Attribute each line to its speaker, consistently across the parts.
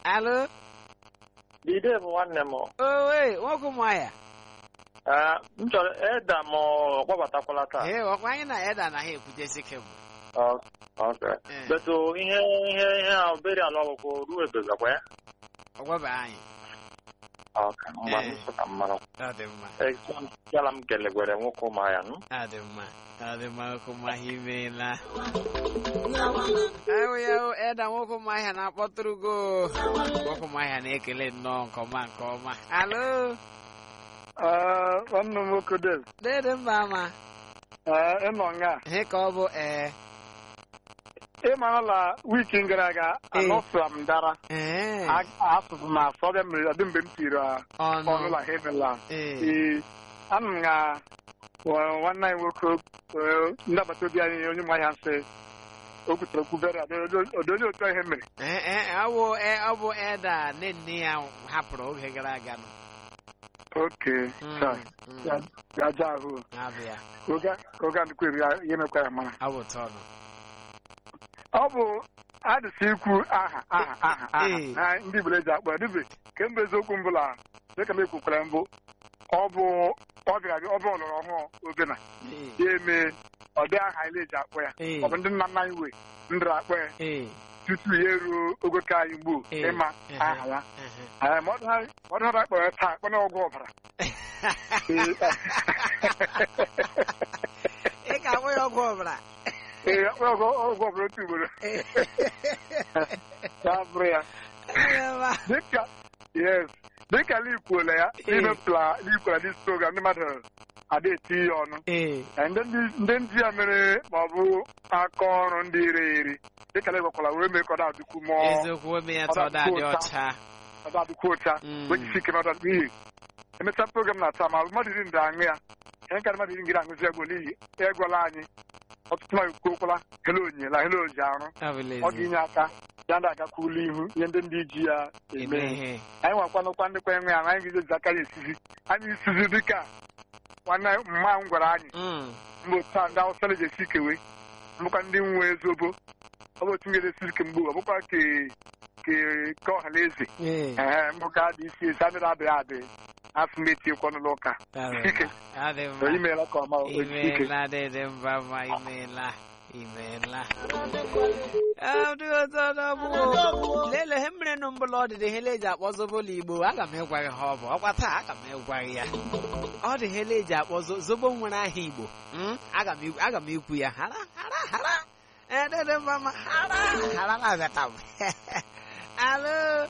Speaker 1: alo
Speaker 2: Dide bụ nwanne m.
Speaker 1: owe nwoke ụmụahịa
Speaker 2: Ee, m chọrọ eda m ọ gbabatakwala taa.
Speaker 1: ee ọkwa anyị na eda na ha ekwutesi kemgbe
Speaker 2: Ọ- Ok.
Speaker 1: Ee.
Speaker 2: Betu ihe ihe ihe a obere ala ọgwụgwụ ruo ebezakwa ya.
Speaker 1: ọgwaba anyị
Speaker 2: Ok. Mgbe
Speaker 1: Ee.
Speaker 2: m sọ ka m mara.
Speaker 1: ọ dị mma
Speaker 2: Ee, yala m kelegwere nwoke ụmụahịa nụ.
Speaker 1: ọ dị mma ọ dị mma nwoke ụmụahịa imeela ewu ya o, eda nwoke ụmụahịa na-akpọtụrụgo nwoke ụmụahịa na-ekele nnọọ nke ọma nke ọma alo
Speaker 3: nwanne m nwoke Dave
Speaker 1: dede mba ama
Speaker 3: ee, ịnọ nga
Speaker 1: ihe ka ọ bụ ee
Speaker 3: ị mara na wiki gara aga
Speaker 1: Ee.
Speaker 3: anọsụra m dara
Speaker 1: ee
Speaker 3: asụsụ na asụ ọbịa mere ọdị mgbe m tiri ọnụ
Speaker 1: ọnụ
Speaker 3: la hemela
Speaker 1: ee
Speaker 3: ee anụ m na wa- nwanne anyị nwoke ee, ndị agbata obi anyị onye ụmụahịa nsị o kwutere okwu bere ọdị onye otu ihe mere
Speaker 1: ee ee ọ bụ ee, ọ bụ eda nne nne ya hapụrụ oge gara aga nọ
Speaker 3: oke
Speaker 1: Mm,
Speaker 3: taa,
Speaker 1: mm,
Speaker 3: ya ya aja ahụ
Speaker 1: na-abịa
Speaker 3: oge oge ndịkwa eri ya ihe mekwa ya mara
Speaker 1: ọ bụ tọnụ
Speaker 3: ọ bụ adịsị ikwu aha aha aha aha
Speaker 1: Ee.
Speaker 3: na ndị Igbo eji akpọ ya dịbe kemgbe eziokwu mbụla dịka m ekwukwara mbụ ọ bụ ọ bịara abịa ọ bụ ọlọrọ ọhụụ obena
Speaker 1: ee
Speaker 3: ya eme ọ dị aha ile eji akpọ ya
Speaker 1: Ee.
Speaker 3: ọ bụ ndị nna nna anyị wee ndịra akpọ ya
Speaker 1: ee
Speaker 3: tutu ya eruo ogo ka anyị gboo
Speaker 1: Ee.
Speaker 3: ịma
Speaker 1: Ehe.
Speaker 3: aha ya
Speaker 1: ehe.
Speaker 3: Ee, ma ọ dị ha ma ọ dị ha akpọrọ ya taa akpọ na ọgwụ ọbara
Speaker 1: ị ga-akpọ ya ọgwụ ọbara
Speaker 3: ee akpọ ya ọgwụ ọgwụ ọbara otu ugboro
Speaker 1: Ee.
Speaker 3: ya bụrụ ya
Speaker 1: Ebe
Speaker 3: dịka yes dịka n'ikwuola ya
Speaker 1: Ee.
Speaker 3: imepụla n'ikwuola dis program ndị mmadụ ada eti ya ọnụ
Speaker 1: ee
Speaker 3: Ee, ndị ndị ndị ya mere ma ọ bụ aka ọrụ ndị ire eri dịka na-egwekwala wee mee ka ọ na-adịkwu mụọ
Speaker 1: eziokwu ome ya tọ da dị ọcha
Speaker 3: ọ na-adịkwu ụcha
Speaker 1: Mm.
Speaker 3: wee jisi ike n'ọda n'ihi emechaa program na-ata ma mmadụ iri ndị aṅụ ya ihe nkarị mmadụ iri ngiri aṅụzi egwu n'ihi egwala anyị ọtụtụ mmadụ kwuokwala hele onye la hele oji arụ ọ
Speaker 1: Abụlezi.
Speaker 3: ga-inye aka ya ndị agakwula ihu ihe ndị ndị ji ya
Speaker 1: eme
Speaker 3: eme
Speaker 1: ihe
Speaker 3: anyị nwakwanụkwa ndịkwa enwe ya anyị ga-eji aka ya esizi anyị isizi dịka nwanne mma m gwara anyị
Speaker 1: Mm.
Speaker 3: mgbe otu a ndị awụsa na-eji esi ikewe mbụkwa ndị nwe ezobo ọ bụ otu m ga-esi ike mgbe ọ bụkwa ke ke ke ọha na eze
Speaker 1: ee
Speaker 3: ee mbụ ka dị isi esi adịrị adịghị adị asị m etiekwa n'ụlọ ụka ike
Speaker 1: adị
Speaker 3: o
Speaker 1: mma
Speaker 3: imeela ka ọma ojiji ike
Speaker 1: imeela dede mba ma imeela imeela ọ dị ọzọ n'ọbụ lele ihe mmiri nụ mbụla ọdịdị hele eji akpọ zobola igbo aga m ịgwa gị ha ọ bụ ọkwa taa aga m ịgwa gị ya ọ dị hele eji akpọ zo- zobo nwere aha igbo Mm, aga m ikwu- aga m ikwu ya hara hara hara ee dede mba ma hara hara na-abịata m alo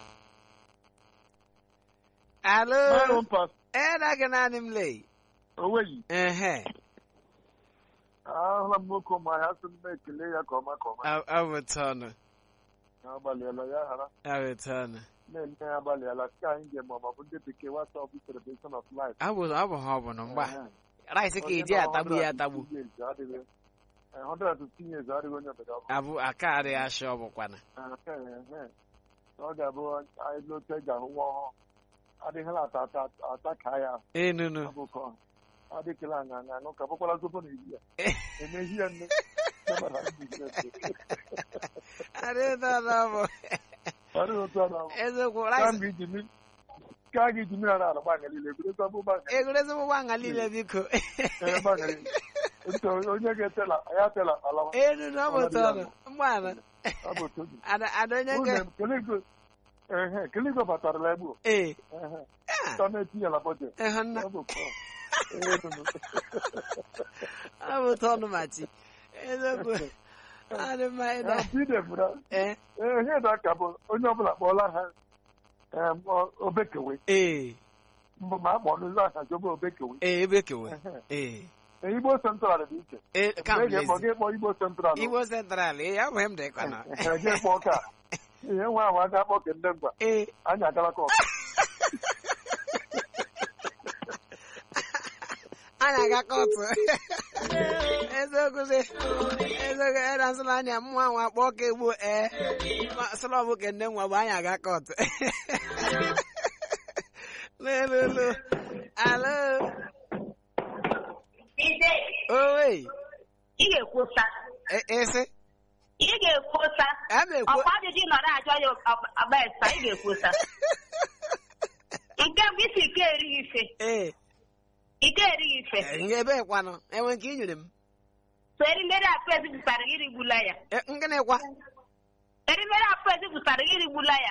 Speaker 1: alo ee na gị naanị m lee
Speaker 4: onweghị
Speaker 1: ehe
Speaker 4: ahụla m nwoke ụmụahịa sị m ekele ya ka ọma ka ọma
Speaker 1: awụtọnụ
Speaker 4: ya agbalịala ya ghara
Speaker 1: awụtọnụ
Speaker 4: na-eme ya agbalịala ka anyị ga-eme ọ bụ ndị bekee WhatsApp celebration of life
Speaker 1: abụ ọ bụ ha ọ bụ na mgba rice ka eji atagbu ya atagbu
Speaker 4: 115 years adịghị onye obodo ọ bụ
Speaker 1: abụ aka adịghị ashị ọ bụkwana
Speaker 4: ọ ga-abụ anyị lote ga-ahụ nwa ọhụụ adịghịla ata ata ata ka ya
Speaker 1: enunu
Speaker 4: abụkọ adịkela anya anya aṅụ ka bụkwara zobo na eri ya emehi ya nne
Speaker 1: adịghị bụ
Speaker 4: ọdịghị otu a na
Speaker 1: eziokwu
Speaker 4: ka
Speaker 1: rice
Speaker 4: mgbe iji mmiri ka a ga-eji mmiri ara ala gbanya niile egwuregwu abụ gbanya
Speaker 1: egwuregwu ụgbọ nga niile biko
Speaker 4: ee gbanya niile Otu onye ga-etela ya tela alawa
Speaker 1: enunu ọ bụ tọnụ mgbanụ
Speaker 4: ọ bụ otu obi
Speaker 1: ada ada onye ga
Speaker 4: Unu keligwe ehe keligwe batarala egbu
Speaker 1: ee
Speaker 4: ehe
Speaker 1: ah,
Speaker 4: ta na-etinyela bọjet
Speaker 1: ịhụ nna
Speaker 4: ọ bụ kọ ee nụnụ
Speaker 1: ọ bụ tọnụ machi eziokwu adị mma ịda
Speaker 4: ya bide bụra
Speaker 1: ee
Speaker 4: ee ihe dị aka bụ onye ọbụla kpọọla ha em, ọ- obekewe
Speaker 1: ee
Speaker 4: mbụ ma a kpọọ n'ụzọ aha jobe obekewe
Speaker 1: ee ebe kewe
Speaker 4: Ehe.
Speaker 1: ee
Speaker 4: Ee, igbo central dị iche
Speaker 1: ee
Speaker 4: Mgbe
Speaker 1: kam
Speaker 4: ị ga-ekpọ
Speaker 1: lezi
Speaker 4: gị kpọọ igbo central
Speaker 1: igbo central ee ya bụ m dị kwana
Speaker 4: Ehe, gị kpọọ ka ihe nwa ahụ aga akpọ ke ndị ngwa
Speaker 1: ee
Speaker 4: anyị agala ka
Speaker 1: anyị aga kọtụ eziokwu sị eziokwu eda nsụla anya mmụọ nwa kpọọ ka egbu ee sụlọ bụ ke nne nwa bụ anyị aga kọtụ lelulu alo
Speaker 5: Ide,
Speaker 1: owe
Speaker 5: ị ga-ekwusa
Speaker 1: esi
Speaker 5: ị ga-ekwosa
Speaker 1: a na-ekwu
Speaker 5: ọkwa ajụjụ ị nọrọ ajụ ya ọgba esa ị ga-ekwosa nke mbụ isi ike erighị ife
Speaker 1: ee
Speaker 5: ike erighị ife
Speaker 1: eh, ebe kwanụ enwe nke i nyere m
Speaker 5: so erimeri akpa ezi pụtara gị rigbula ya
Speaker 1: Eh, ngịnịkwa
Speaker 5: erimeri akpa ezi pụtara gị rigbula ya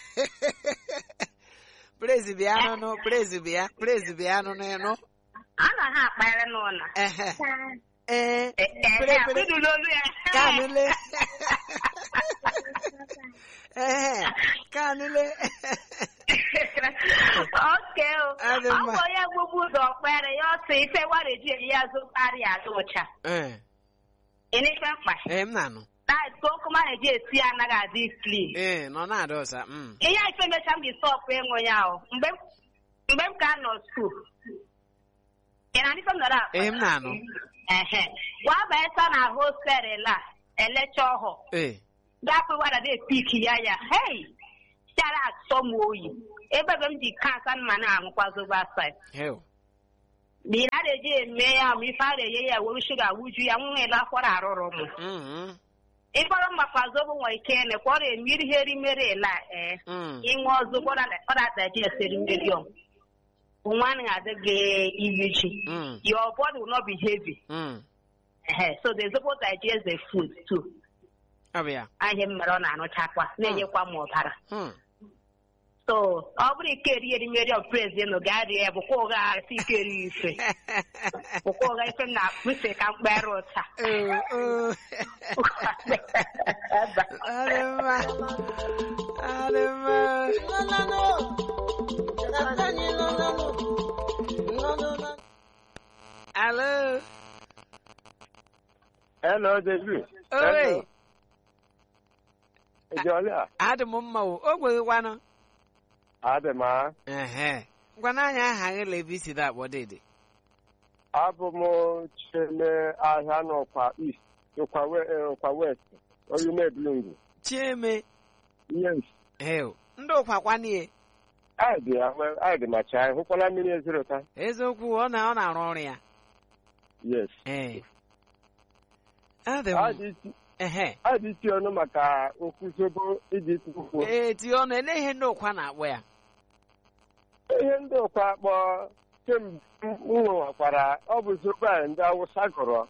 Speaker 1: praise bịa nụnụ praise bịa praise bịa nụnụ ịnụ
Speaker 5: a na ha akpagharị n'ụlọ
Speaker 1: ehe ee
Speaker 5: Ee,
Speaker 1: pere pere
Speaker 5: akpịdụla olu ya
Speaker 1: kanụle ehe kanụle
Speaker 5: oke o
Speaker 1: Adị
Speaker 5: ọ
Speaker 1: mma.
Speaker 5: bụ onye gbugbu ụzọ kpere ya ọsọ ife wareji eyi ya zụkarị adị ụcha
Speaker 1: ee
Speaker 5: ịn'ife mkpa
Speaker 1: ee m na-anụ
Speaker 5: tait ka okoma na-eji esi ya anaghị adị klin
Speaker 1: ee nọ na-ada ọsa mm.
Speaker 5: ihe a ife mecha m ji stọpụ ịṅụ ya o mgbe m- mgbe m ka nọ skuul ị na ife m nọrọ akpa
Speaker 1: ee m na-anụ
Speaker 5: ehe gwa baesa na hostelụ a elecha ọhụ
Speaker 1: ee
Speaker 5: gapụ wada de piki ya ya hei chara asọ m oyi ebe ebe m ji kansa mma na-aṅụkwa zobo asaị
Speaker 1: heo
Speaker 5: n'ihi na a na-eji eme ya ma ife a na-enye ya were shuga wuju ya nwụnwela akwara arụrụ m
Speaker 1: Mm,
Speaker 5: ịkpọrọ mmakwa zobo nwere ike ene ka ọ na-eme ihe erimeri ela ee
Speaker 1: mm,
Speaker 5: ịṅụ zobo ọ na-adaji eseri mmeri ọm nwa anaghị adị gị iri ji
Speaker 1: mm,
Speaker 5: your body will not be heavy
Speaker 1: mm.
Speaker 5: Ehe, so the zobo digest the food too
Speaker 1: ọ bụ ya
Speaker 5: ahịa m mere ọ na-anụchakwa na-enyekwa m ọbara
Speaker 1: Hmm.
Speaker 5: so ọ bụrụ ike eri erimeri of praise nụ gaa rie ya bụkwa ụgha asị ike eri ife bụkwa ụgha ife m na-akpụse ka mkpere ụta
Speaker 1: Oo, oo. Adị mma. Adị mma. Alo.
Speaker 4: Hello, David.
Speaker 1: Oi.
Speaker 4: Ejiola,
Speaker 1: Adị m mma o. O gweghịkwanụ.
Speaker 4: adị m a.
Speaker 1: Ehe. Ngwana anya aha gị lebi si da akpọ dede.
Speaker 4: Abụ m cheme ahịa n'ọkwa East, n'ọkwa we- eh, ọkwa West, Oyume Blungu.
Speaker 1: Chieme.
Speaker 4: Yes.
Speaker 1: Heo. Ndị ụkwakwanie.
Speaker 4: Anyị dị ya, we- anyị dị macha anyị. Hụkwala mmiri ezoro taa?
Speaker 1: Eziokwu ọ na ọ na-arụ ọrụ ya.
Speaker 4: Yes.
Speaker 1: Ee. Adị
Speaker 4: Anyị
Speaker 1: m.
Speaker 4: dị iti-
Speaker 1: Ehe.
Speaker 4: anyị dị iti ọnụ maka nkwụzobo iji kwukwu.
Speaker 1: Ee, tie ọnụ ele ihe ndị ụkwa na-akpọ ya.
Speaker 4: Ihe ndị ụkwa kpọ kemgbe m nwewakwara ọ bụ zobo a ndị Awụsa gụrụ.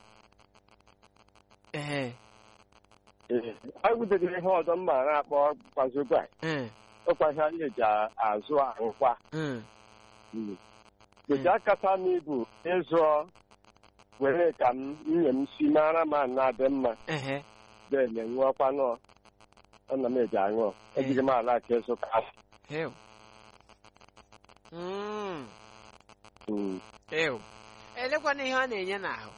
Speaker 1: Ehe.
Speaker 4: Ee. Anyị butere ihe ọzọ m ma na-akpọ kwa zobo a.
Speaker 1: Mm,
Speaker 4: Ọkwa ihe anyị eji azụ ahụkwa.
Speaker 1: mm.
Speaker 4: Gote akata m ibu ịzụ were ka m nwunye m si mara ma na-adị mma
Speaker 1: Ehe.
Speaker 4: then ṅụọkwanụ ọna m eji aṅụ ejighị m ala ka ịzụ ka
Speaker 1: Heo. Mm.
Speaker 4: Mm.
Speaker 1: Heo. Elekwana ihe ọ na-enye n'ahụ.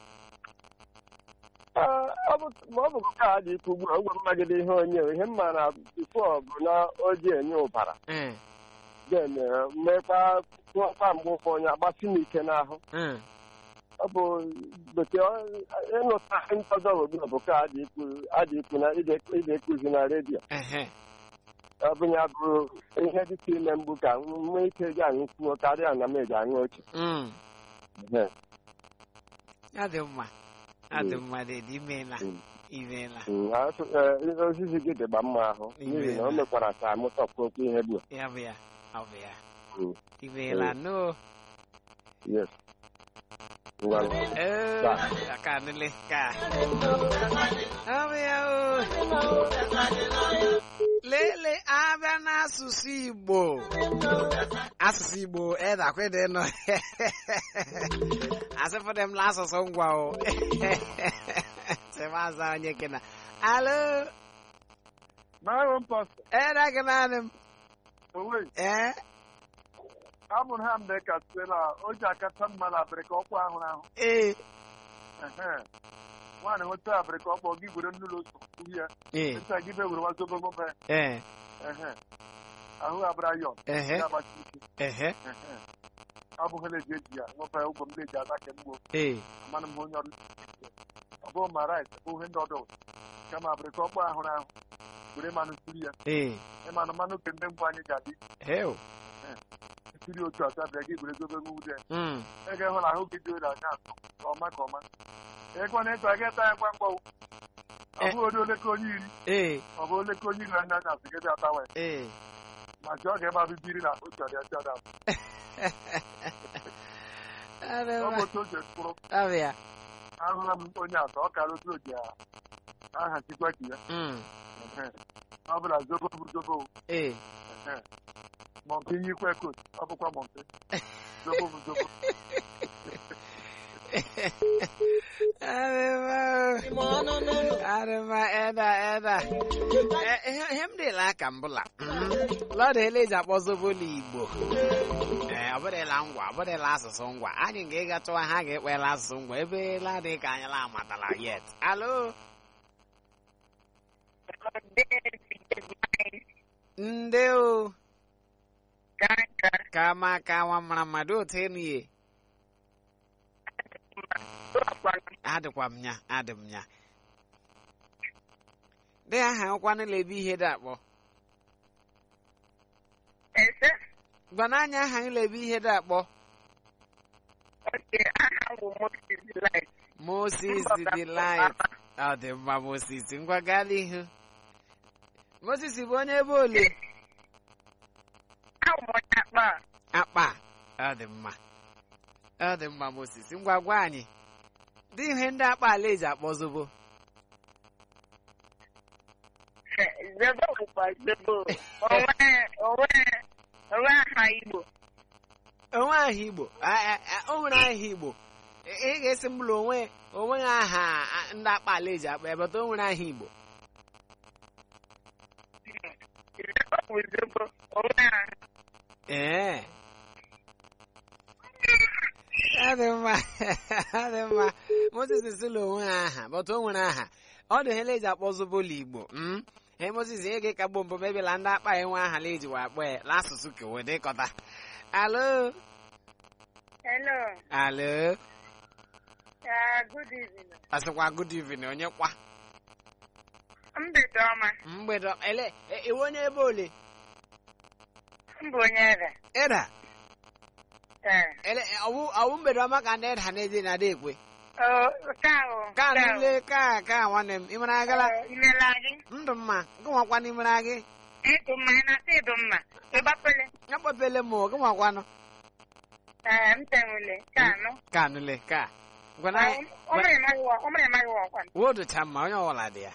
Speaker 4: Ah, ọ bụ ma ọ bụ ka a dị ikwu ugbu a ngwa mmagide ihe onye ihe mma na bifo bụ na o ji enye ụbara
Speaker 1: Mm,
Speaker 4: then eh, mmekwa tụọkwa mgbe ụfọ onye agbasi m ike n'ahụ
Speaker 1: mm.
Speaker 4: ọ bụ gote ịnụta ndị ọzọ ugbu a bụ ka a dị ikwu a dị ikwu na ide ekuzi na redio
Speaker 1: Ehe.
Speaker 4: ọ bụ ya bụ ihe dịka ime mgbu ka m nwee ike ji aṅụ kwuo karịa na m eji aṅụ oche
Speaker 1: Mm.
Speaker 4: Ehe.
Speaker 1: Ọ dị mma. Ọ dị mma dede imeela.
Speaker 4: Mm.
Speaker 1: Imeela.
Speaker 4: Mm, asụ- eh, osisi gị dịgba mma ahụ n'ihi na o mekwara ka m tọpụ okwu ihe bụ
Speaker 1: Ya bụ ya. Ọ bụ ya.
Speaker 4: Mm.
Speaker 1: Imeela no.
Speaker 4: yes ngwa
Speaker 1: Eh,
Speaker 4: Ka.
Speaker 1: ka nile ka. Ọ bụ ya o. Lele abịa n'asụsụ Igbo. Asụsụ Igbo edakwede nọ. Asịfụdị m n'asụsụ ngwa o. Sịmaza onye kena. Alo.
Speaker 3: Marụ mpọsị,
Speaker 1: Eda gị naanị m.
Speaker 3: owe,
Speaker 1: Eh?
Speaker 3: amụrụ ha mgbe ka site na o ji akacha mma na abịrịka ọkpụ ahụ ahụ.
Speaker 1: Eh.
Speaker 3: Ehe. Nwaanyị nweta abịrịka ọkpọ gị gwere nnụlọ otu kwuhi ya.
Speaker 1: Eh.
Speaker 3: Nta gị be were wazobo mbe.
Speaker 1: Eh.
Speaker 3: Ehe. Ahụ abịara yọ.
Speaker 1: Ehe.
Speaker 3: Ya agbachi ike.
Speaker 1: Ehe.
Speaker 3: Ehe. Ọ bụ hele eji eji ya. Nwekwa ụgbọ m na-eji ata ke mgbo.
Speaker 1: Eh.
Speaker 3: Amanụ m onye ọrụ. Ọ bụ ma rice, ọ bụ ihe ndị ọdọ. Kama abịrịka ọkpọ ahụrụ ahụ. Were mmanụ siri ya.
Speaker 1: Eh.
Speaker 3: Ịmanụ mmanụ ke ndị mgbe anyị ji adị.
Speaker 1: Heo.
Speaker 3: Siri otu atọ abịa gị were zobe nwude.
Speaker 1: Mm.
Speaker 3: ị ga-ehụ na ahụ gị dị oyi anya atọ ka ọma ka ọma ịgwa na ịtọ aga ịta ya ngwa ngwa ọ bụghị onye oleke onye iri
Speaker 1: ee
Speaker 3: ọ bụ oleke onye iri anya anya asị gị bịa tawa ya
Speaker 1: ee
Speaker 3: ma ji ọ ga-eme abịbị iri na otu ọdị ọdị ọdị
Speaker 1: adị
Speaker 3: ọ bụ
Speaker 1: mma
Speaker 3: otu oge mkpụrụ
Speaker 1: abịa
Speaker 3: ahụla m onye atọ ọ kara otu oge a aha chikwa ki ya
Speaker 1: Mm,
Speaker 3: Ehe. ọ bụla zobo bụ zobo
Speaker 1: ee
Speaker 3: Ehe. mọmpi nyikwe kot ọ bụkwa mọmpi zobo bụ zobo
Speaker 1: adị mma adị mma eda eda Eh, ihe ihe m dịla aka mbụla lọdụ ele eji akpọ zobolo igbo ee ọ bụrụla ngwa ọ bụrụla asụsụ ngwa anyị ga-ịga chọwa ha ga-ekpela asụsụ ngwa ebe ladị ka anyị la amatala yet alo ndị o ka ma ka nwa mara mmadụ otu enu ye adịkwa m ya adị m ya dị aha nkwanụla ebe ihe dị akpọ gwana anyị aha anyị ebe ihe dị akpọ Moses delight ọ dị mma Moses ngwa gaa n'ihu Moses bụ onye ebe ole akpa ọ dị mma ọ dị mma Moses ngwa gwa anyị dị ihe ndị akpa ala eji akpọ zobo
Speaker 5: Zobo bụkwa zobo. Onwe onwe onwe aha Igbo.
Speaker 1: onwe aha Igbo a- a- a- o nwere aha Igbo ị ị ga-esi m bụrụ onwe onwe aha a- ndị akpa ala eji akpọ ya bata o nwere aha Igbo
Speaker 5: Zobo bụ zobo. Onwe aha.
Speaker 1: ee ọ dị mma ọ dị mma Moses sịla onwe ha aha bata o nwere aha ọ dị hele eji akpọ zobolo Igbo mm? ee Moses ihe ga-ekagbo mbụ mebila ndị akpa enwe aha la eji wa akpọ ya n'asụsụ kewe dịkọta alo
Speaker 5: Hello.
Speaker 1: alo
Speaker 5: Uh, good evening.
Speaker 1: asịkwa good evening onye kwa
Speaker 5: Mgbede ọma.
Speaker 1: mgbede ele e- iwe onye ebe ole
Speaker 5: Mbụ onye ere.
Speaker 1: ịda
Speaker 5: Ee.
Speaker 1: ele ọwụ ọwụ mgbede ọma ka ndị ịda na-ede na ada ekwe
Speaker 5: O, nke ahụ.
Speaker 1: ka
Speaker 5: nke ahụ.
Speaker 1: nle ka ka nwanne m ịmara agala
Speaker 5: Ee, imela gị.
Speaker 1: ndụ mma gị nwakwa n'imara gị
Speaker 5: Ịdụ mma, ị na-asị ịdụ mma. Ịgbapele.
Speaker 1: akpọpele m gị nwakwanụ
Speaker 5: Ee, m tenwule. Ka anụ.
Speaker 1: ka nụle ka gwana
Speaker 5: Ọ mere maghị wa, ọ mere maghị wa ọkwa.
Speaker 1: wodocha mma onye ọbụla dị ya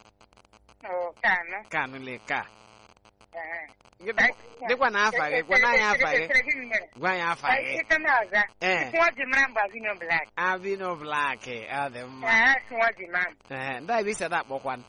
Speaker 5: O, ka anụ.
Speaker 1: ka nụle ka
Speaker 5: Ee.
Speaker 1: Gị- dịkwa na afa gị gwana anyị afa gị
Speaker 5: Ekele gị mere.
Speaker 1: gwa anyị afa gị
Speaker 5: Ike na-aza.
Speaker 1: ee
Speaker 5: Nwa ji mara mgbe Avino Black.
Speaker 1: abino blak ọ dị mma
Speaker 5: Ee, si nwa ji mara m.
Speaker 1: ee ndị a bụ isi ada akpọkwanụ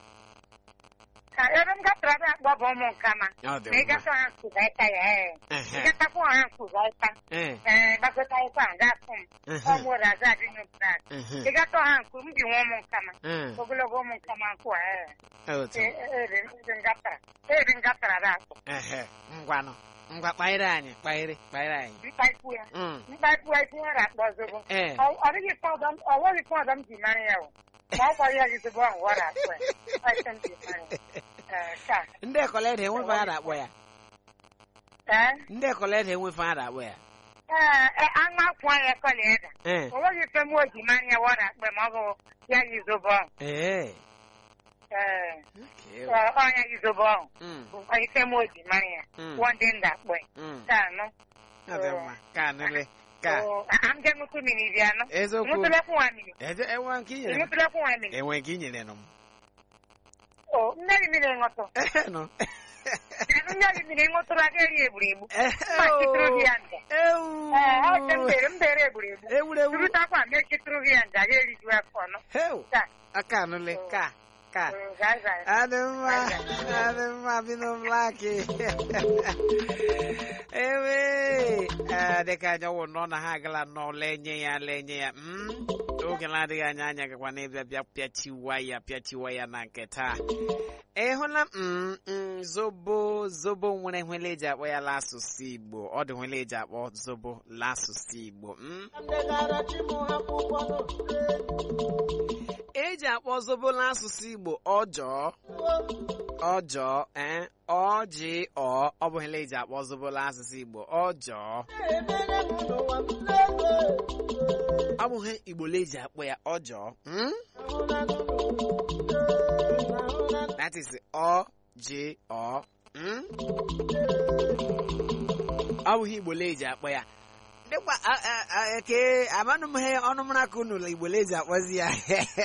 Speaker 5: Ka ebe m gatara ada akpọ bụ ụmụ nkama.
Speaker 1: ọ dị
Speaker 5: Ma ị
Speaker 1: mma
Speaker 5: gata ha nkụza ịta ya ee. Ị
Speaker 1: Ehe,
Speaker 5: gatakwa ha nkụza ịta.
Speaker 1: ee,
Speaker 5: Ee, gbakọta ịkwa nga afụ m.
Speaker 1: ehe,
Speaker 5: Ọ mụrụ aza Avino Black.
Speaker 1: ehe,
Speaker 5: Ị gata ha nkụ m ji nwa ụmụ nkama.
Speaker 1: ee,
Speaker 5: Ogologo ụmụ nkama nkụ a ee.
Speaker 1: otu
Speaker 5: Ee, ee, ebe m gatara. Ebe m gatara ada akpọ.
Speaker 1: ehe ngwanụ ngwa kpaịrị anyị kpaịrị kpaịrị anyị
Speaker 5: Mkpaikwu ya.
Speaker 1: Mm,
Speaker 5: Mkpaikwu ya isi nwere akpọ zobo.
Speaker 1: ee
Speaker 5: Ọ ọ dịghị ife ọzọ m- ọ nweghị ife ọzọ m ji mara ya o. Ma ọ kwara ya gị zobo ahụ wara akpọ ya. Ọ ife m ji mara ya. Ee, ka.
Speaker 1: ndị ekọlede enwefe ha na-akpọ ya
Speaker 5: Ee.
Speaker 1: ndị ekọlede enwefe ha na-akpọ ya
Speaker 5: Ee, ee, anụ akwụ anya kọla eda.
Speaker 1: ee
Speaker 5: O nweghị ife m o ji mara ya wara akpọ ma ọ bụ ya gị zobo ahụ.
Speaker 1: ee
Speaker 5: Ee,
Speaker 1: okay.
Speaker 5: ọ ọ ya gị zobo ahụ.
Speaker 1: Mm,
Speaker 5: Bụkwa ife m o ji mara ya.
Speaker 1: mm,
Speaker 5: Wọndị ndị akpọ ya.
Speaker 1: mm.
Speaker 5: Ka anụ.
Speaker 1: ọ dị mma ka nụle ka
Speaker 5: Oo, a- a m je ṅụtụ mmiri bịa anụ.
Speaker 1: eziokwu
Speaker 5: Ṅụtụlekwu nwa mmiri.
Speaker 1: Eje- enwe nke i nyere m
Speaker 5: Ṅụtụlekwu nwa mmiri.
Speaker 1: enwe nke i nyere nụ m
Speaker 5: O, mmiri mmiri ṅụtụ.
Speaker 1: Ehe, nụ
Speaker 5: Mmiri mmiri ṅụtụrụ aga eri egburegbu.
Speaker 1: Ehe,
Speaker 5: Ma chịtụrụ gị ya nja.
Speaker 1: ewu
Speaker 5: Ee, ọ dị m bere m bere egburegbu.
Speaker 1: ewurewu
Speaker 5: Turutakwa m echịtụrụ gị ya nja ga eriju afọ nọ.
Speaker 1: heu
Speaker 5: Ka.
Speaker 1: aka nụle ka ka
Speaker 5: Oo, gaa zaa.
Speaker 1: adị mma adị mma bino blaki ewe ee, dịka anyị ọwụ nọ na ha agala nọ lenye ya lenye ya mm, oge na-adịghị anya anya gakwa n'ịbịa bịa pịachiwa ya pịachiwa ya na nke taa ị hụla mm, mm, zobo zobo nwere nwele eji akpọ ya l'asụsụ igbo ọ dị nwele eji akpọ zobo l'asụsụ igbo mm? eji akpọ zobo n'asụsụ igbo ọjọọ ọjọọ ee ọjị ọ ọ bụ ihe eji akpọ zobo n'asụsụ igbo ọjọọ ọ bụ ihe igbo eji akpọ ya ọjọọ hmm? that is ọ ji ọ hmm? ọ bụ ihe igbo eji akpọ ya dịkwa a- a- a- ke amanụ m ihe ọnụmara ka unu igbo eji akpọzi ya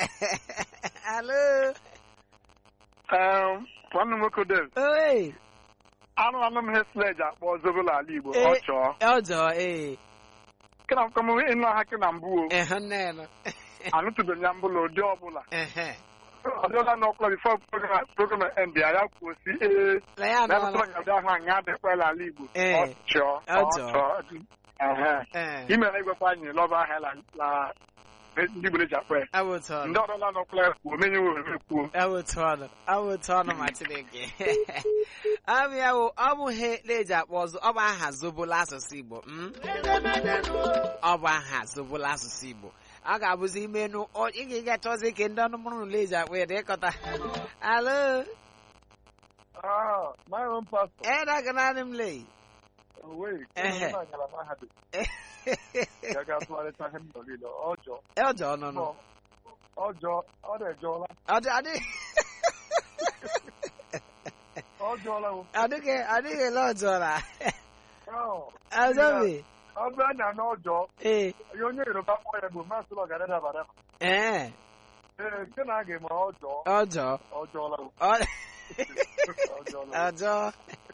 Speaker 1: alo
Speaker 3: Em, nwanne m nwoke Dave,
Speaker 1: oe
Speaker 3: anụ anụ m ihe sleji akpọ zobola ala Igbo
Speaker 1: Ee.
Speaker 3: ọ chọọ
Speaker 1: ọjọọ ee
Speaker 3: kena m kọmụ ịnụ ha ke na mbụ o
Speaker 1: ehe nnenu
Speaker 3: anụtụbeghị ya mbụla ụdị ọbụla
Speaker 1: ehe
Speaker 3: ọ dịla n'ọkụla bifo program program end ya ya kwuo si ee
Speaker 1: la ya
Speaker 3: na
Speaker 1: anụọla
Speaker 3: ebụtụla ga-abịa ahụ anyị adịkwala ala Igbo
Speaker 1: Ee.
Speaker 3: ọ chọọ
Speaker 1: Ọ
Speaker 3: ọ
Speaker 1: chọọ.
Speaker 3: chọọ Ehe.
Speaker 1: ee
Speaker 3: imere igwekwa anyị lọba ahịa la la ndị Igbo ji akpọ ya
Speaker 1: awụtụ ọnụ
Speaker 3: ndị ọdọla n'ọkụla ya kwuo menye ohere kwuo
Speaker 1: awụtụ ọnụ awụtụ ọnụ ma chineke abịa wụ ọ bụ ihe na-eji akpọ ọzọ ọ bụ aha zobola asụsụ igbo mm? ọ bụ aha zobola asụsụ igbo ọ ga-abụzi imenu ọ- ị ga-ega chọzi ke ndị ọnụmụrụ ụlọ eji akpọ ya dịkọta alo
Speaker 4: Ah, my own pastor.
Speaker 1: edagananị m lei
Speaker 4: Oh, wait.
Speaker 1: Ehe.
Speaker 4: Onye na-agala mahadum. Ya ga-atụgharịta ihe m nọ niile. Ọjọọ.
Speaker 1: ọjọọ nọ nọ
Speaker 4: Ọjọọ. Ọ na-ejọọla.
Speaker 1: Ọdị- adị-
Speaker 4: Ọjọọla o.
Speaker 1: adịghị adịghị ele ọjọọ na
Speaker 4: Oh,
Speaker 1: azọbi
Speaker 4: Ọ bụrụ na na ọjọọ,
Speaker 1: ee
Speaker 4: ihe onye Yoruba kpọọ ya bụ masị ụlọ gara daba daba.
Speaker 1: ee
Speaker 4: Ee, nke na a ga-eme ọjọọ.
Speaker 1: ọjọọ
Speaker 4: Ọjọọla o.
Speaker 1: ọ-
Speaker 4: Ọjọọla o.
Speaker 1: ọjọọ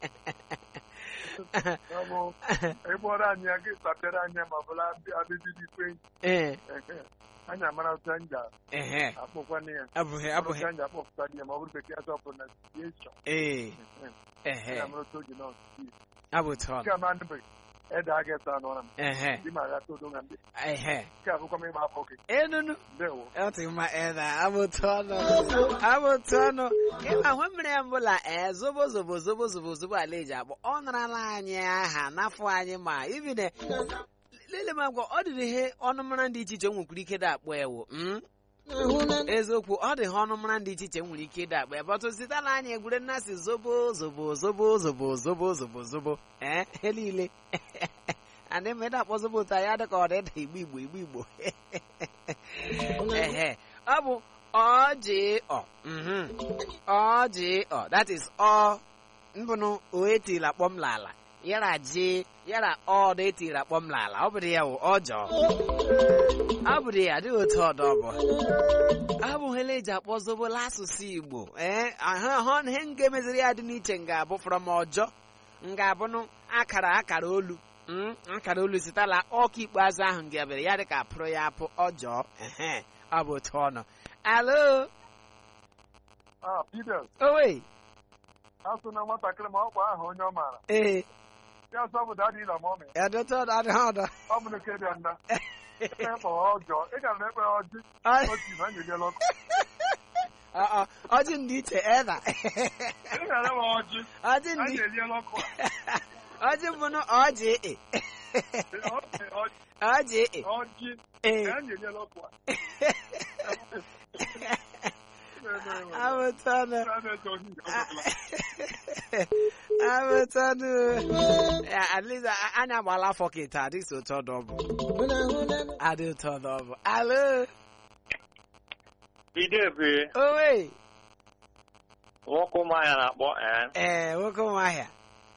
Speaker 4: Ya bụ, ịkpọrọ anyị ya, gị sapịara anyị ya ma ọ bụla abịbidi ikwe.
Speaker 1: ee
Speaker 4: Anyị amara otu anyị
Speaker 1: ehe
Speaker 4: ga-akpọkwana ya.
Speaker 1: abụghị abụghị
Speaker 4: Otu anyị ga-akpọpụta ya ma ọ bụrụ bekee azọ bụ na situation.
Speaker 1: ee
Speaker 4: Anyị
Speaker 1: ehe
Speaker 4: amara otu oge nọ.
Speaker 1: abụtụ ọnụ
Speaker 4: Nke a ma ndịbe ede a ga-esa anụ m.
Speaker 1: ehe
Speaker 4: Dị ma ya todo na ndị.
Speaker 1: ehe
Speaker 4: Nke a bụkwa m ịgba afọ gị.
Speaker 1: enunu
Speaker 4: Ndewo.
Speaker 1: ọtị mma ena abụtụ ọnụ abụtụ ọnụ ịma hụ mmiri mbụla ee zobo zobo zobo zobo zobo ala eji akpọ ọ narala anyị aha n'afọ anyị ma ibine lele m agwa ọ dịrị ihe ọnụmara dị iche iche nwekwara ike dị akpọ ewu mm? eziokwu ọ dị ha ọnụmara dị iche iche nwere ike ịda akpa ebe ọtụ sitela anyị egwure nnasị zobo zobo zobo zobo zobo zobo zobo ee ihe niile adị m ịda akpọ zobo ụta ya dị ka ọ dị ịda igbo igbo igbo igbo ehe ọ bụ ọjịọ mhm. ọjịọ that is ọ mbụnụ o etila kpọm lala yara ji yara ọ dị etila kpọm lala ọ bụrụ ya wụ ọjọọ ọ bụrụ ya adịghị otu ọdọ ọ bụ abụghịla eji akpọ zobola asụsụ igbo ee ahụ ihe nke meziri ya dị n'iche nga abụ from ọjọ nga abụnụ akara akara olu mm, akara olu sitala ọka ikpeazụ ahụ nga bịara ya dịka apụrụ ya apụ ọjọọ ehe ọ bụ otu ọnụ alo
Speaker 4: Ah, Peter,
Speaker 1: owe
Speaker 4: asụ na nwatakịrị ma ọ kwa aha onye ọ maara.
Speaker 1: ee
Speaker 4: Ya sọ bụ dadi ịla ma ọ mee.
Speaker 1: edote ọdọ adịghị ọdọ
Speaker 4: Ọ bụ nke dị nda. Ekpe ọjọọ. Ị gara na ekpe ọjị.
Speaker 1: Ọ-
Speaker 4: Otu na nyere ọkụ.
Speaker 1: ọ- ọ- ọjị ndị iche eda
Speaker 4: Ị gara ma ọjị.
Speaker 1: ọjị
Speaker 4: A
Speaker 1: ndị
Speaker 4: nyere ọkụ a.
Speaker 1: ọjị mbụnụ ọjị e
Speaker 4: Ọjị.
Speaker 1: ọjị e
Speaker 4: Ọjị.
Speaker 1: ee
Speaker 4: A nyere ọkụ a.
Speaker 1: abụtọnụ
Speaker 4: A na-eche ohi nke ọbụla.
Speaker 1: abụtọnụ at least a- anyị agbala afọ kịta adịghị otu ọdọ ọ bụ adị otu ọdọ ọ bụ alo
Speaker 2: Idebe
Speaker 1: owe
Speaker 2: nwoke ụmụahịa na-akpọ ee
Speaker 1: ee nwoke ụmụahịa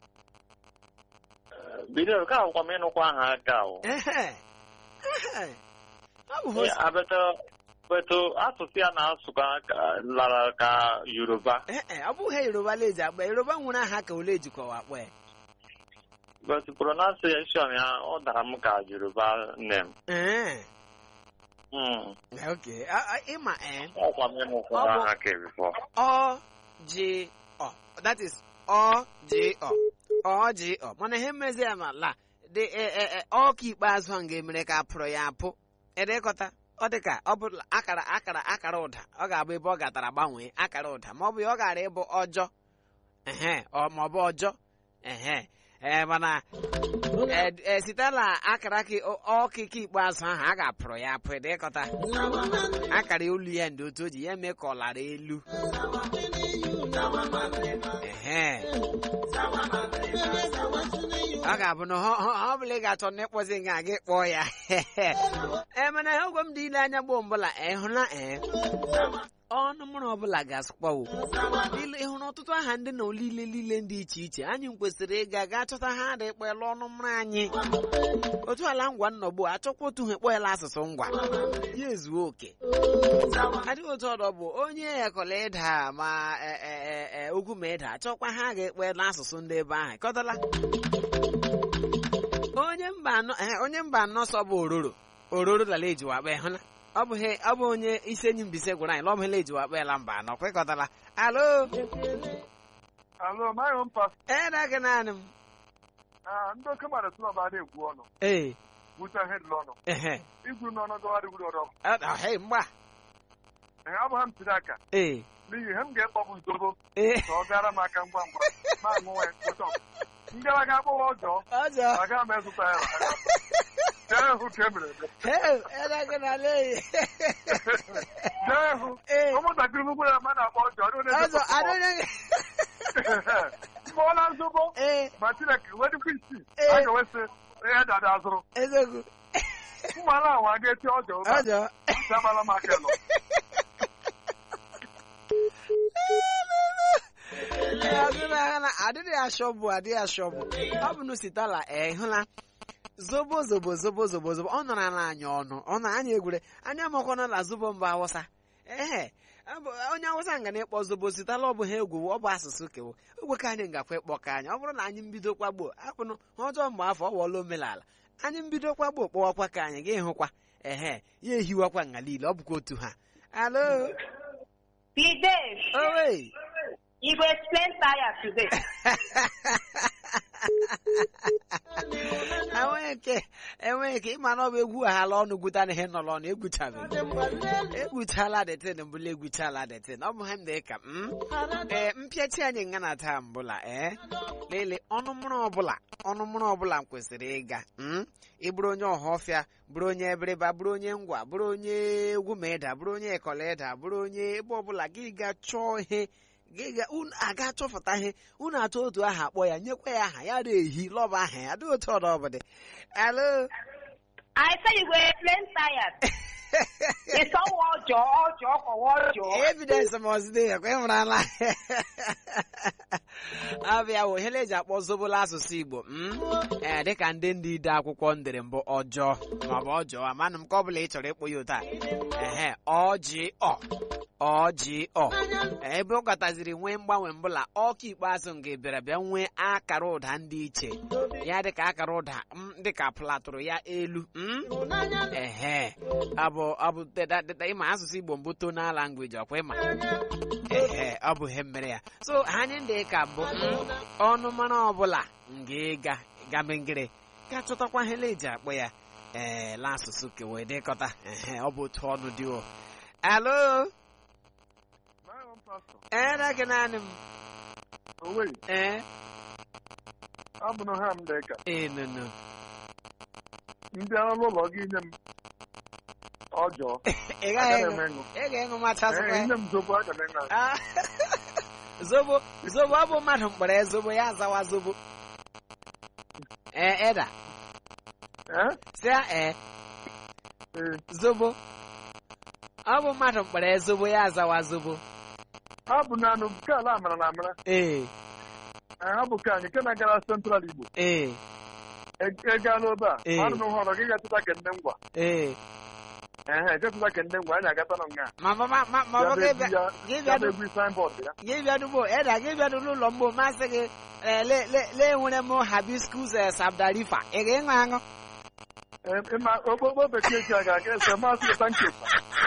Speaker 2: bido ka akwụkwọ m ịnụkwa aha aka o
Speaker 1: Ehe. Ehe. ọ bụ host
Speaker 2: abeta beto asụsụ ya na-asụ ka ka- lara ka yoruba
Speaker 1: Ee, ọ bụghị yoruba leji akpa yoruba nwere aha ka ole ejikọwa akpọ ya
Speaker 2: but pronunciation ya ọ dara m ka yoruba name
Speaker 1: Ee,
Speaker 2: Mm.
Speaker 1: okay A- a- ịma ee
Speaker 2: ọkwa m ịnụkwa
Speaker 1: Ọ bụ-
Speaker 2: aha ka bifo
Speaker 1: ọ ji ọ that is ọ ji ọ ọ ji ọ mana ihe mmezi ya ma la dị e- e- e- ọka ikpeazụ ahụ ga-emere ka apụrụ ya apụ edekọta ọ dị ka ọ bụ akara akara akara ụda ọ ga-abụ ebe ọ gatara gbanwee akara ụda ma ọ bụ ya ọ gara ịbụ ọjọ ehe ọ ma ọ bụ ọjọ ehe ee mana Eh, eh, site na akara ka ọkịka ikpeazụ ahụ a ga-apụrụ ya apụ ịdịkọta akara olu ya ndị otu o ji ya eme ka ọ lara elu Ehe. ọ ga-abụ na ọ ọ- ọ bụla ị ga-achọ na ịkpọzi nga gị kpọọ ya ee mana ihe ogwe m dị ile anya gboo mbụla ịhụla ee ọnụ mụrụ ọbụla ga-asụkpawo ile ịhụrụ ọtụtụ aha ndị na olile niile dị iche iche anyị kwesịrị ịga gaa chọta ha dị kpọela ọnụ mụrụ anyị otu ala ngwa nnọgbu achọkwa otu ha ekpọela asụsụ ngwa ya ezuo oke adịghị otu ọdọ bụ onye ekọla ịda ma e- e- e- e, ugwu ma ịda achọkwa ha ga-ekpela asụsụ ndị ebe ahụ kọtala onye mba anọ eh, onye mba anọ sọ bụ ororo ororo lala ejiwa akpa ịhụna ọ bụ he- ọ bụ onye isi enyi mbise gwara anyị na ọ bụ hele ejiwa akpa mba anọ kwekọtala alo
Speaker 3: alo maghị mpa
Speaker 1: eda gị naanị m
Speaker 3: ndị oke mmadụ sị na ọba na-ekwu ọnụ
Speaker 1: ee
Speaker 3: gwucha ihe dị n'ọnụ
Speaker 1: ehe
Speaker 3: igwu n'ọnụ gọwa dịgwuru ọdọ
Speaker 1: Ọ- ọ, hei mgba
Speaker 3: ee ọ bụ ha m tiri aka
Speaker 1: ee
Speaker 3: n'ihi ihe m ga-ekpọbụ nzobo
Speaker 1: ee
Speaker 3: ka ọ gara m aka ngwa ngwa ma aṅụnwe ụtọ ngara ga akpọwa ọjọọ
Speaker 1: ọjọ
Speaker 3: aga m ezụta ya jee hụ ka e mere eme
Speaker 1: hei eda gị naanị ee
Speaker 3: jee hụ
Speaker 1: ee
Speaker 3: ụmụntakịrị m gwara mmadụ akpọ ọjọọ ndị onye
Speaker 1: ọjọ adịghị gị
Speaker 3: mụọla nzobo
Speaker 1: ee
Speaker 3: ma chineke wedịkwa isii
Speaker 1: Ee.
Speaker 3: a ga-ewesị ihe dada azụrụ
Speaker 1: eziokwu
Speaker 3: mmanụ ahụ a ga-eti ọjọọ ụba
Speaker 1: ọjọ
Speaker 3: dabala m aka nọ
Speaker 1: adịghị ashọbụ adịghị ashọbụ ọ bụ n'ositala ee hụla zobo zobo zobo zobo zobo ọ nọrọ ala anyị ọnụ ọ na anyị egwure anya makwana na zobo mba awụsa ehe ọ bụ- onye awụsa nga na-ekpọ zobo sitala ọ bụ ha egwu ọ bụ asụsụ kewo ogwe ka anyị ngakwa ịkpọ ka anyị ọ bụrụ na anyị mbido kwagbo apụnụ ha ọjọọ mgbe afọ ọ wọla omenala anyị mbido kwagbo kpọwakwa ka anyị ga ịhụkwa ehe ya ehiwakwa nga niile ọ bụkwa otu ha alo
Speaker 5: Please,
Speaker 1: owe
Speaker 5: you go explain tire today.
Speaker 1: enweghị nke enweghị nke ịma na ọ bụ egwu aghala ọnụ gwuta na ihe nọrọ ọnụ egwuchabeghị egwuchala detin mbụla egwuchala detin ọ bụ ha ndị ka m ee mpịachi anyị nga na taa mbụla ee lele ọnụmụrụ ọbụla ọnụmụrụ ọbụla m kwesịrị ịga m ịbụrụ onye ọhọfịa bụrụ onye ebiriba bụrụ onye ngwa bụrụ onye egwu ma ịda bụrụ onye ekọla ịda bụrụ onye ebe ọbụla gị ga chọọ ihe gị ga unu aga chọpụta ihe unu atụ otu aha akpọ ya nyekwa ya aha ya na-ehi lọba aha ya dị otu ọdọ ọbụdị alo
Speaker 5: I say you go explain tire. It's all ọjọọ ọjọọ kọwa ọjọọ.
Speaker 1: evidence mọzide ya kwa ịhụrala abịa wo ihe eji akpọ zobola asụsụ igbo m ee dịka ndị ndị ide akwụkwọ ndere mbụ ọjọọ maọbụ ọjọọ amanụ m ka ọ bụla ị chọrọ ịkpọ ya ụta ehe ọjị ọ ọjị ọ ebe ọ kataziri nwee mgbanwe mbụla ọka ikpeazụ nke bịara bịa nwee akara ụda ndị iche ya dịka akara ụda m dịka platụrụ ya elu m ehe abụ abụ deda deda ịma asụsụ igbo mbụ tonal language ọkwa ịma ehe ọ bụ ihe mere ya so anyị ndị ka bụ mm, ọnụ mara ọbụla nga ịga gamengere ga chọtakwa ihe eji akpọ ya ee la asụsụ kewe dịkọta ehe ọ bụ otu ọnụ dị o alo
Speaker 3: maghị mpa sọ
Speaker 1: ee gị naanị m
Speaker 3: oweghị
Speaker 1: ee
Speaker 3: ọ bụ na ha m dị ka
Speaker 1: ee nụnụ
Speaker 3: ndị ọrụ ụlọ gị nye m ọjọọ
Speaker 1: ị gaghị
Speaker 3: agaghị m
Speaker 1: ịṅụ
Speaker 3: ịṅụ
Speaker 1: ị ga-ịṅụ machasịkwa
Speaker 3: Ee,
Speaker 1: ya
Speaker 3: nye m zobo aga m ịṅụ
Speaker 1: Ah, zobo zobo ọ bụ mmadụ mkpọrọ ya zobo ya azawa zobo ee eda
Speaker 3: Ee?
Speaker 1: si ya ee
Speaker 3: Ee.
Speaker 1: zobo ọ bụ mmadụ mkpọrọ ya zobo ya azawa zobo
Speaker 3: ha bụ naanị nke ala amara na amara
Speaker 1: ee
Speaker 3: Ee, ha bụ ka anyị nke na-agara central igbo
Speaker 1: ee
Speaker 3: egala obe a
Speaker 1: Ee.
Speaker 3: anụ m họrọ gị gatụta ke ndị ngwa
Speaker 1: ee
Speaker 3: ehe gatụta ke ndị ngwa anyị agata nọ nga
Speaker 1: ma ma ma ma ma ọ gị bịa gị
Speaker 3: ya
Speaker 1: bịa
Speaker 3: bụ egwu signboard ya
Speaker 1: gị bịa dugbo eda gị bịa n'ụlọ mgbo masị gị ee le le le nwere m hibiscus eh, sabdarifa ị ga-ịṅụ aṅụ
Speaker 3: Ee, ịma okpokpo bekee ji aga aga ese maasị ụta nkefa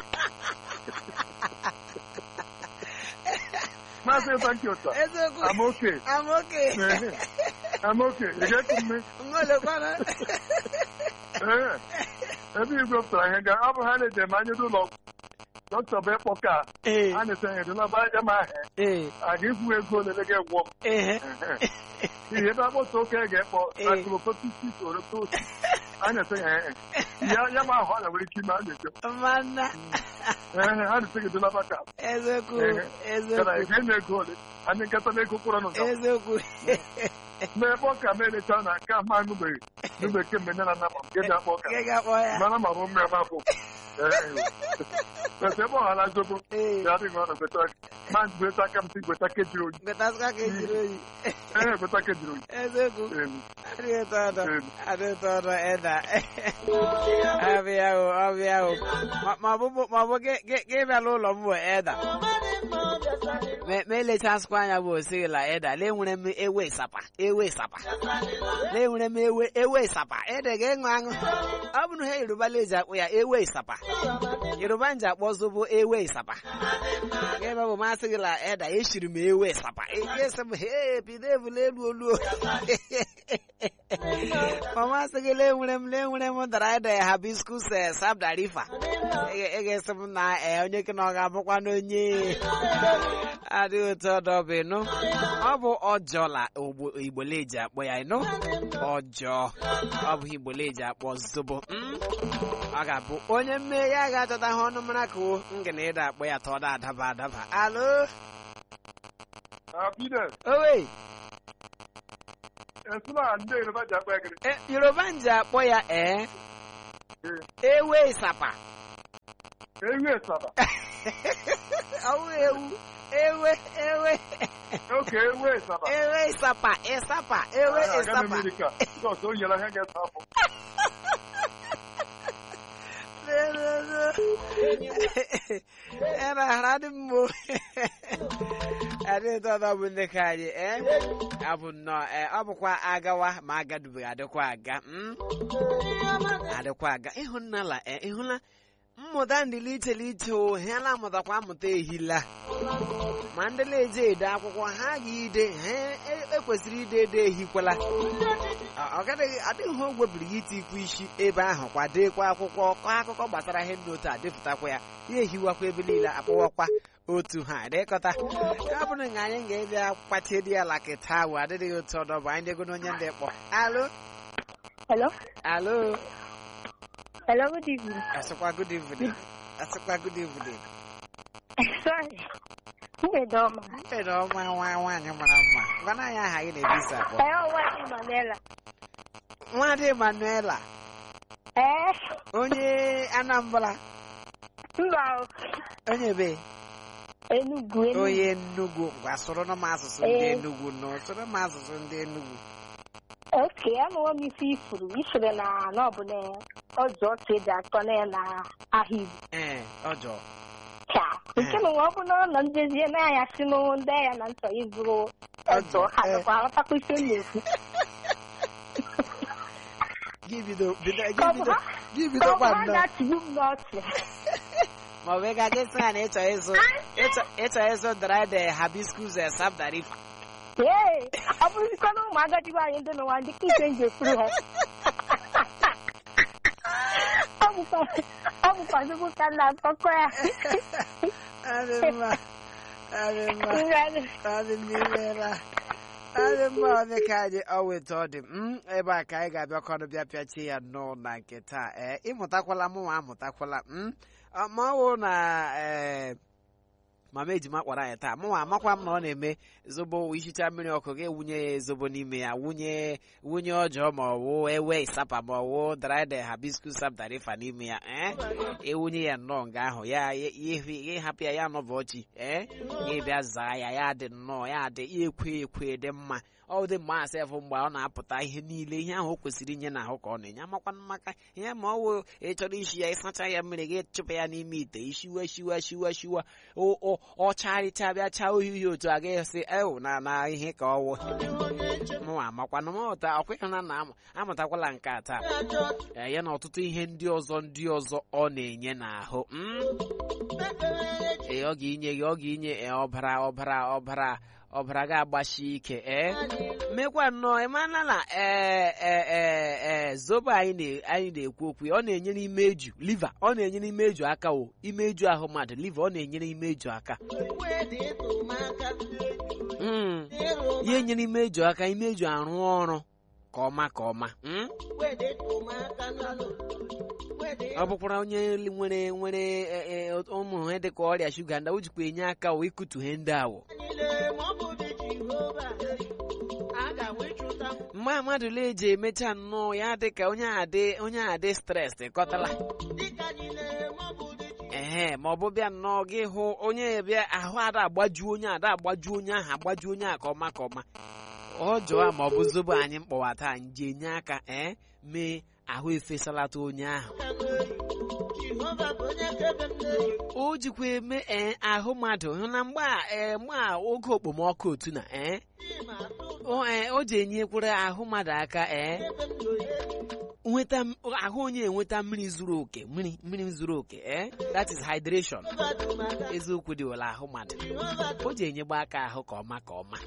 Speaker 3: maasị ụta nketa
Speaker 1: eziokwu
Speaker 3: amaoke
Speaker 1: amoke
Speaker 3: amaoke ị ga-eku mme
Speaker 1: ngolekwana
Speaker 3: Ee, ebe igwe pụtara ihe ga ọ bụ ha na-eje ma anyị n'ụlọ dọkịta bụ ịkpọ ka
Speaker 1: ee
Speaker 3: a na-ese ya dịla ba ya ma ahụ
Speaker 1: ee
Speaker 3: a ga-ekwu ego olele ga-egwọ m
Speaker 1: ehe
Speaker 3: ihe ebe akpọta oke ga-ekpọ
Speaker 1: Ee.
Speaker 3: akụrụpotisi orotosi a na-ese ya ee ya ya ma ahụ a nwere ike ime a na-eche
Speaker 1: mana
Speaker 3: ee a na-ese gị dịla baka
Speaker 1: eziokwu
Speaker 3: Ehe. kana
Speaker 1: eziokwu
Speaker 3: ị ga-enye ego ole anyị nkata na ego kwụrụ nụ
Speaker 1: eziokwu
Speaker 3: ma ebe ọ ka ma elecha na nke a ma nụbeghị nụbe kemgbe nne na nna ma nke ga-akpọ ka
Speaker 1: Gị ga-akpọ ya
Speaker 3: mana ma bụ mmiri mafụ ese ebe ọhala zobo
Speaker 1: ee
Speaker 3: ya adịghị ọnụ gweta ma gweta aka m si gweta kejiri oyi
Speaker 1: betasịkwa ka ejiri oyi
Speaker 3: ee gweta kejiri oyi
Speaker 1: eziokwu
Speaker 3: Ee,
Speaker 1: adịghị ụtọ ọdọ
Speaker 3: ee.
Speaker 1: adịghị ụtọ ọdọ eda ọbịa o ọbịa o Ma- ma ọ bụ ma ọ bụ gị gị- gị bịala ụlọ m bụ eda Ma- ma elechasịkwa anya bụ osigila eda lee nwere m ewe ịsapa ewe ịsapa lee nwere m ewe ewe ịsapa ede ga-ịṅụ aṅụ ọ bụ na ha yoruba leji akpụ ya ewe ịsapa yoruba nji akpọ zobo ewe ịsapa ebe bụ masị gị la eda eshiri m ewe ịsapa esi m he bido ebule elu olu ma masị gị lee nwere m lee nwere m dara ede habiscus eh, sabdarifa ị ga-esi m na eh, onye ke na ọ ga-abụkwa n'onye adịghị otu ọdọ bụ ịnụ ọ bụ ọjọọ Ogbo- igbole eji akpọ ya ịnụ ọjọọ ọ bụ igbole eji akpọ zobo Mm? ọ ga-abụ onye mmee ya ga-achọta ha ọnụ mara ka o ngana ịda akpọ ya tọọ da adaba adaba alo
Speaker 3: Ah, Peter,
Speaker 1: owe
Speaker 3: esi na ndị Yoruba ji akpa egiri
Speaker 1: Eh, yoruba nji akpọ ya ee ewe ịsapa
Speaker 3: ewu esaba
Speaker 1: ọwụ ewu ewe ewe
Speaker 3: oke ewu esaba
Speaker 1: ewe ịsapa ịsapa ewe
Speaker 3: aga m
Speaker 1: ịsapa
Speaker 3: Amerika jọs o nyere ha ga-esa afọ
Speaker 1: era haradi mmo adị tọdọ bụ ndị ka anyị ee abụ nnọọ ee ọ bụkwa agawa ma agadubeghị adịkwa aga mm? adịkwa aga ịhụnala ee ịhụla mmụta ndị iche iche o ha na amụtakwa amụta ehila ma ndị na-eje ede akwụkwọ ha ga-ide ha e- ekwesịrị ide ede ehikwala Ọ- ọ gadịghị adịghị ha ogwebiri ya itikwu isi ebe ahụ kwadekwa akwụkwọ kọọ akụkọ gbasara ihe ndị otu a depụtakwa ya ya ehiwakwa ebe niile akpọwakwa otu ha dịkọta ya bụrụ na anyị ga-ebịa kpachie dị ala kịta awụ adịghị otu ọdọ bụ anyị dego n'onye ndị kpọ alo
Speaker 6: Hello?
Speaker 1: alo
Speaker 6: Hello, good evening.
Speaker 1: asịkwa good evening asịkwa good evening
Speaker 6: Sorry. Mgbede ọma.
Speaker 1: mgbede ọnwa nwa nwaanyị mara mma gwana anyị aha gị na-ebisa akpọ
Speaker 6: Ee, ọwa Emanuela.
Speaker 1: nwadị Emanuela
Speaker 6: Ee,
Speaker 1: onye Anambra
Speaker 6: mba o.
Speaker 1: onye be
Speaker 6: Enugu, Enugu.
Speaker 1: onye Enugu ngwa sụrụ m asụsụ ndị
Speaker 6: Ee.
Speaker 1: Enugu nọ sụrụ m asụsụ ndị Enugu
Speaker 6: Oke, anụwo m ife ifuru. Ifuru na na ọ bụ na ọjọ otu eji atọ na ya na ahịa Igbo.
Speaker 1: ee ọjọọ
Speaker 6: Cha. Nke na ọ bụ na ọ nọ njezie n'anya si n'ụlọ ndị ya na ntọ ịzụrụ ọjọ ha
Speaker 1: Ee.
Speaker 6: dịkwa aghọtakwa ife m na-ekwu.
Speaker 1: gị bido bido
Speaker 6: Ka ọ
Speaker 1: gị
Speaker 6: bụ
Speaker 1: bido
Speaker 6: ha
Speaker 1: gị
Speaker 6: ka
Speaker 1: bido
Speaker 6: ọ bụ
Speaker 1: kwa
Speaker 6: ha
Speaker 1: nnọọ
Speaker 6: na-achịgbu m n'ọchị.
Speaker 1: ma ọ bụ ị ga-aga sị ya na ịchọ ịzụ ịchọ ịchọ ịzụ dried hibiscus eh, sabdarifa
Speaker 6: Ee, ọ bụrụzikwa na ụmụ agadi nwaanyị ndị n'ụwa ndị ka ike nji ekwuru ha. Ọ bụkwa ọ bụkwa nnukwu ka m na-akọkọ ya.
Speaker 1: adị mma adị mma adị n'imela adị mma ọ dị ka anyị ọ weta ọ dị m ebe a ka anyị ga-abịakọrọ bịa pịachie ya nnọọ na nke taa ee ịmụtakwala mụ nwa amụtakwala m Ọ- ma ọ wụ na ee mama ejima kpọrọ anyị taa mụnwa amakwa m na ọ na-eme zobo ihicha mmiri ọkụ ga-ewunye ya zobo n'ime ya wunye wunye ọjọọ ma ọ wụ ewe ịsapa ma ọ wụ dried hibiscus sabdarifa n'ime ya ee ewunye ya nnọọ nga ahụ ya ya- ya ịhapụ ya ya nọbụ ọchị ee ya bịa zaa ya ya dị nnọọ ya dị ya ekwe ekwe dị mma ọ dị mma asefụ mgbe ọ na-apụta ihe niile ihe ahụ o kwesịrị inye n'ahụ ka ọ na-enye amakwanụ maka ihe ma ọ wụ ịchọrọ isi ya ịsacha ya mmiri gị chụpụ ya n'ime ite ishiwa shiwa shiwa shiwa o- o- ọ charịcha bịa chaa uhie otu a gaghị sị ewu na na ihe ka ọ wụ mụnwa amakwanụ m ụta ọkwa na na amụtakwala nke a taa Ee, ya na ọtụtụ ihe ndị ọzọ ndị ọzọ ọ na-enye n'ahụ mm? ee ọ ga-inye gị ọ ga-inye ee, ọbara ọbara ọbara ọbara ga-agbashi ike ee mekwa nnọọ ịmana na ee ee ee ee zobo anyị na- anyị na-ekwu okwu ya ọ na-enyere imeju liva ọ na-enyere imeju aka o imeju ahụ mmadụ liva ọ na-enyere imeju aka Mm. ya enyere imeju aka imeju arụ ọrụ ka ọma ka ọma Mm? ọ bụkwara onye nwere nwere e, e, ụmụ ihe dịka ọrịa shuga ndị o jikwa enye aka o ikutu ihe ndị awụ mgbe mmadụ na-eji emecha nnọọ ya dịka onye a dị onye a dị stres kọtala ehe ma ọ bụ bịa nnọọ gị hụ onye bịa ahụ ada agbaju onye ada agbaju onye ahụ agbaju onye a ka ọma ka ọma ọ jụọ ma ọ bụ zobo anyị mkpọwa taa nje enye aka ee mee ahụ efesalata onye ahụ o jikwa eme ee ahụ mmadụ hụ na mgbe a ee mgbe a oge okpomọkụ otu na ee o ee o ji enyekwara ahụ mmadụ aka ee nweta m- ahụ onye enweta mmiri zuru oke mmiri mmiri zuru oke ee that is hydration eziokwu dị wela ahụ mmadụ o ji enyegba aka ahụ ka ọma ka ọma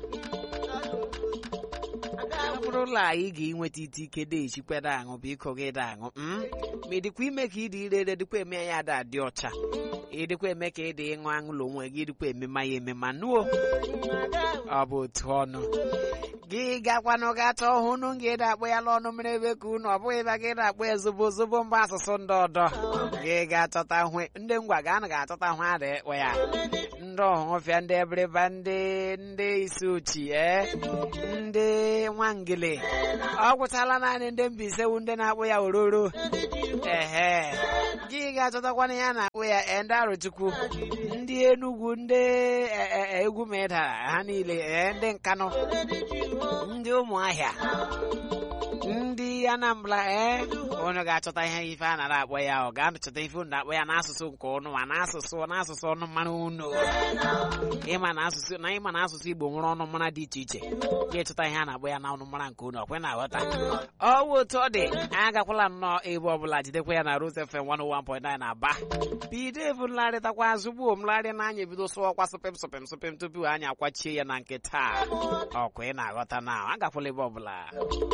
Speaker 1: ọ bụrụla anyị ga-enweta ite ike dị echikweda aṅụ biko gị da aṅụ mm? ma ị dịkwa ime ka ịdị ire ere dịkwa eme ya ada adị ọcha ịdịkwa eme ka ịdị ịṅụ aṅụlụ onwe gị dịkwa emema ya emema nuo ọ bụ otu ọnụ gị gakwanụ gata ọhụnụ gị dakpọ ya n'ọnụ mmiri ebe ka unu ọ bụghị ebe gị dakpọ ya zobo zobo mba asụsụ ndị ọdọ gị ga-achọta hụ ndị ngwa ga anụ ga-achọta hụ ada ekwe ya ndị ọhụfịa ndị ebiriba ndị ndị isi uchi ee ndị nwangele ọ gwụchala naanị ndị Mbaise wu ndị na-akpụ ya ororo ehe gị ga-achọtakwana ya na-akpụ ya ee, ndị arụchukwu ndị Enugwu ndị e, e, e, egwu ma ịdara ha niile ee, ndị Nkanụ ndị Ụmụahịa ndị Anambra ee unu ga-achọta ihe ife a nara akpọ ya ọ ga-achọta ife unu na-akpọ ya n'asụsụ nke unu ma n'asụsụ n'asụsụ ọnụ mmanụ unu ịma na asụsụ na ịma na asụsụ Igbo nwere ọnụ mmara dị iche iche ga-echọta ihe a na-akpọ ya na ọnụ mmara nke unu ọkwe na-aghọta ọwụ otu ọ dị agakwala nnọọ ebe ọbụla jidekwa ya na Rose FM 101.9 na Aba bido ebu nlarịtakwa azụ gbuo mlarị na anya ebido sụọkwa sụpịm sụpịm sụpịm tupu anyị akwachie ya na nke taa ọkwa ị na-aghọta na agakwala ebe ọbụla